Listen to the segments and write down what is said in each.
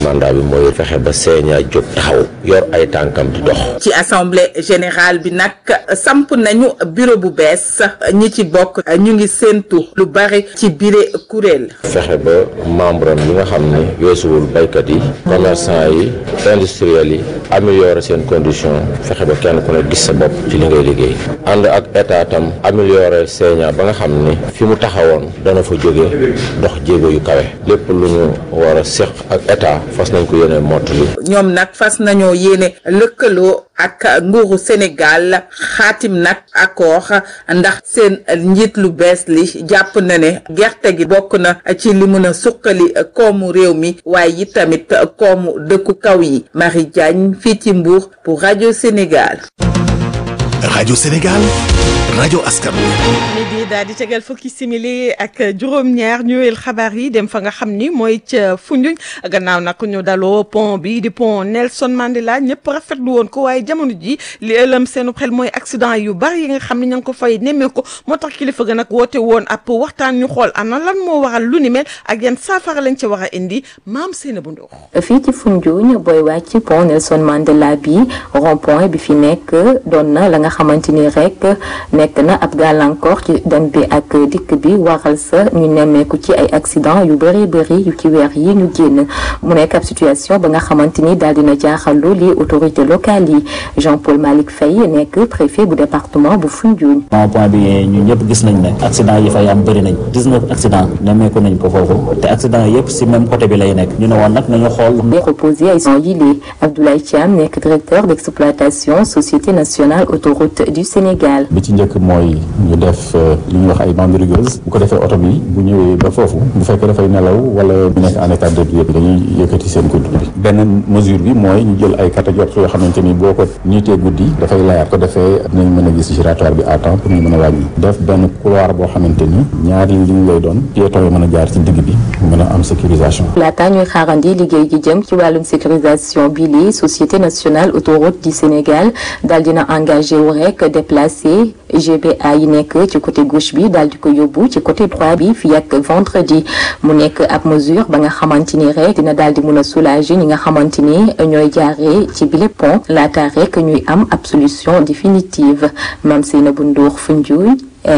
mandat bi mooy fexe ba Sénia jóg taxaw yor ay tànkam di dox. ci assemblée générale bi nag samp nañu bureau bu bees ñi ci bokk ñu ngi séentu lu bari ci bile kuréel. fexe ba membre am yi nga xam ne weesuwul baykat yi commerçant yi industriels yi améliorer seen condition fexe ba kenn ku ne gis sa bopp ci li ngay liggéey ànd ak état tam améliorer Sénia ba nga xam ni fi mu taxawoon dana fa jóge dox jéego yu kawe lépp lu ñu war a séq ak état fas nañ ko yéene mottali ñoom nag fas nañoo yéene lëkkaloo ak nguuru Sénégal xaatim nag accord ndax seen njiit lu bees li jàpp na ne gerte gi bokk na ci li mën a suqali koomu réew mi waaye it tamit koomu dëkku kaw yi Marie Diagne fii ci Mbour pour rajo Sénégal. rajo Sénégal rajo askan midi daal di tegal fukki simili ak juróom-ñaar ñëwel xabaar yi dem fa nga xam ni mooy ca Foundiougne gannaaw nag ñu daloo pont bi di pont Nelson Mandela ñëpp rafetlu woon ko waaye jamono ji li ëlëm seenu xel mooy accident yu bari yi nga xam ne ña ngi ko fay nemmeeku moo tax kilifa ga nag woote woon ab waxtaan ñu xool ana lan moo waral lu ni mel ak yan saafara lañ ca war a indi maam Seynabou Ndour fii ci Foundiougne booy wàcc pont Nelson Mandela bi rond point bi fi nekk doon na la nga xamante ni rek nekk na ab gàllankoor ci dem bi ak dikk bi waral sa ñu nemmeeku ci ay accident yu bëri bëri yu ci weer yi ñu génn mu nekk ab situation ba nga xamante ni daal dina jaaxallu li autorité locale yi Jean Paul Malick Faye nekk préfet bu département bu Foundiougne. rond point bi ñun ñëpp gis nañ ne accident yi fay am bëri nañ 19 accident nemmeeku nañ ko foofu te accident yëpp si même côté bi lay nekk ñu ne woon nag nañu xool. di reposer ay son yi lii Abdoulaye Thiam nekk directeur d'exploitation société nationale autoroute du Sénégal. bi ci njëkk mooy ñu def li ñuy wax ay bandes rigoureuses bu ko defee oto bi bu ñëwee ba foofu bu fekkee dafay nelaw wala bu nekk en état d'ébriété dañuy yëkkati seen kudd bi beneen mesure bi mooy ñu jël ay catégories yoo xamante ni boo ko niitee guddi dafay layaat ko defee dinañ mën a gis giratoire bi à temps pour ñu mën a wàññi def benn couloir boo xamante ni ñaari ligne lay doon piéton yi mën a jaar ci digg bi mën a am sécurisation. laata ñuy xaarandi liggéey gi jëm ci wàllum sécurisation bi lii société nationale autoroute du Sénégal daal dina engagé wu rek déplacé GBA yi nekk ci côté gauche bi daal di ko yóbbu ci côté droit bi fii ak vendredi mu nekk ab mesure ba nga xamante ni rek dina daal di mun a soulager ñi nga xamante ni ñooy jaaree ci bile pont laata rek ñuy am ab solution définitive Mame Seynabou Ndour Foundiougne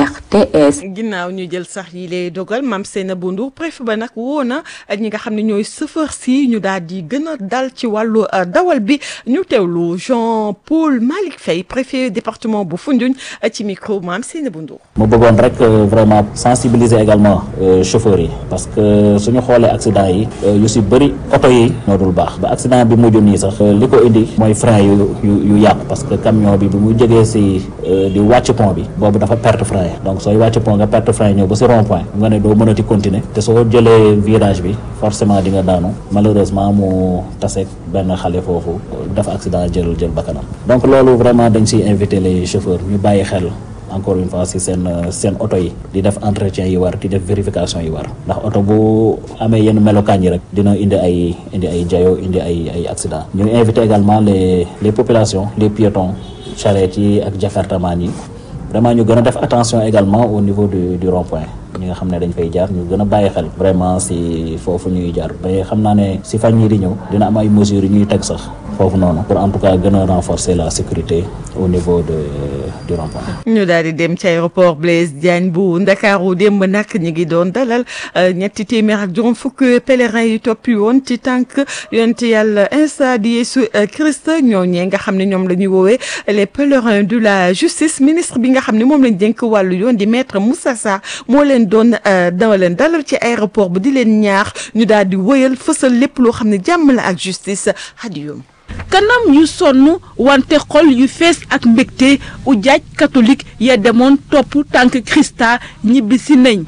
RTS. ginnaaw ñu jël sax yi lay dogal Mame Seynabou Ndour préfet ba nag woo na ñi nga xam ne ñooy chauffeur si ñu daal di gën a dal ci wàllu dawal bi ñu teewlu Jean Paul Malick Faye préfet département bu Foundiougne ci micro Mame Seynabou Ndour. mu bëggoon rek vraiment sensibiliser également chauffeurs yi parce que suñu xoolee accident yi yu si bëri oto yi ñoo dul baax ba accident bi mujj nii sax li ko indi mooy frein yu yu yu yàqu parce que camion bi bi mu jógee si di wàcc pont bi boobu dafa perte frein donc sooy wàcc pont nga perte frein ñëw ba si rond point nga ne doo mënati continuer te soo jëlee virage bi forcément di nga daanu malheureusement mu taseeg benn xale foofu dafa accident jël jël bakkanam donc loolu vraiment dañ siy inviter les chauffeurs ñu bàyyi xel encore une fois si seen seen oto yi di def entretien yi war di def vérification yi war ndax oto bu amee yenn melokaan yi rek dina indi ay indi ay jayo indi ay ay accident ñu inviter également les les populations les piétons charrettes yi ak jakartaman yi vraiment ñu gën a def attention également au niveau du du rond point ñi nga xam ne dañ fay jaar ñu gën a bàyyi xel vraiment si foofu ñuy jaar ba xam naa ne si fan yii di ñëw dina am ay mesures yu ñuy teg sax foofu noonu pour en tout cas gën a renforcer la sécurité au niveau de du rond point. ñu daal di dem ci aéroport Blaise Diagne bu Ndakaaru démb nag ñu ngi doon dalal ñetti téeméer ak juróom fukk pèlerins yi toppi woon ci tànk yonent yàlla Isa di Yeesu Christ ñooñee nga xam ne ñoom la ñuy woowee les pèlerins de la justice ministre bi nga xam ne moom lañ dénk wàllu yoon di maître Moussa Sarr moo leen doon dama leen dalal ci aéroport bi di leen ñaax ñu daal di wëyal fësal lépp loo xam ne jàmm la ak justice hadiyum kanam yu sonn wante xol yu fees ak mbégte ujaaj catholique ya demoon topp tànk Christa ñibbi si nañ.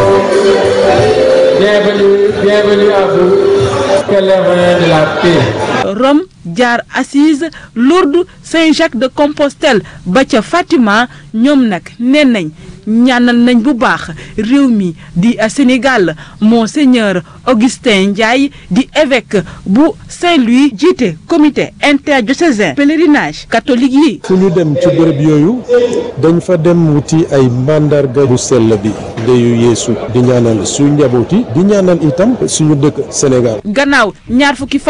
Bienvenue, bienvenue à vous, pèlerins de la paix. Rome jaar Assise Lourdes Saint-Jacques de Compostelle ba ca Fatima ñoom nag nee nañ ñaanal nañ bu baax réew mi di Sénégal monseigneur Augustin Ndiaye di évêque bu Saint-Louis jiite comité interdiocésain pèlerinage catholique yi. fu ñu dem ci bërëb yooyu dañ fa dem wuti ay mandarga bu sell bi ndeyu Yeesu di ñaanal suñu njaboot yi di ñaanal itam suñu dëkk Sénégal. gannaaw ñaar fukki fan